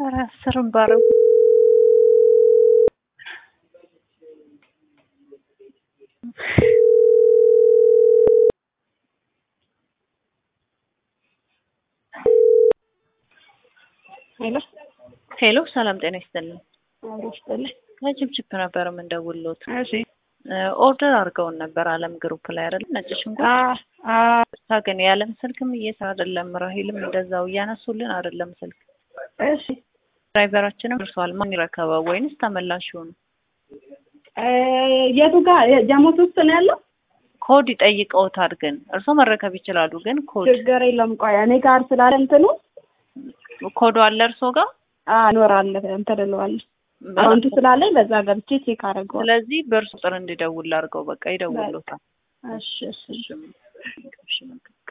ኧረ አስርም ባረጉ ሄሎ ሄሎ፣ ሰላም ጤና ይስጥልን። አብሮ ይስጥልኝ። ከችፕችፕ ነበር የምንደውልዎት። እሺ ኦርደር አድርገውን ነበር አለም ግሩፕ ላይ አይደል? ነጭ ሽንኩርት አ አ ግን የዓለም ስልክም እየሰራ አይደለም። ራሂልም እንደዛው እያነሱልን አይደለም ስልክ። እሺ ድራይቨራችንም ደርሷል። ማን ይረከበው ወይንስ ተመላሽ ይሆኑ? እ የቱ ጋር ጃሞት ውስጥ ነው ያለው? ኮድ ይጠይቀውታል። ግን እርስዎ መረከብ ይችላሉ። ግን ኮድ ችግር የለም። ቆይ እኔ ጋር ስላለ እንትኑ ኮዱ አለ እርስዎ ጋር? አ እኖራለሁ እንትን እለዋለሁ አካውንቱ ስላለኝ በዛ ገብቼ ቼክ አደርገዋለሁ። ስለዚህ በእርሱ ቁጥር እንዲደውል አድርገው። በቃ ይደውሉታል። እሺ እሺ እሺ፣ እሺ፣ መልካም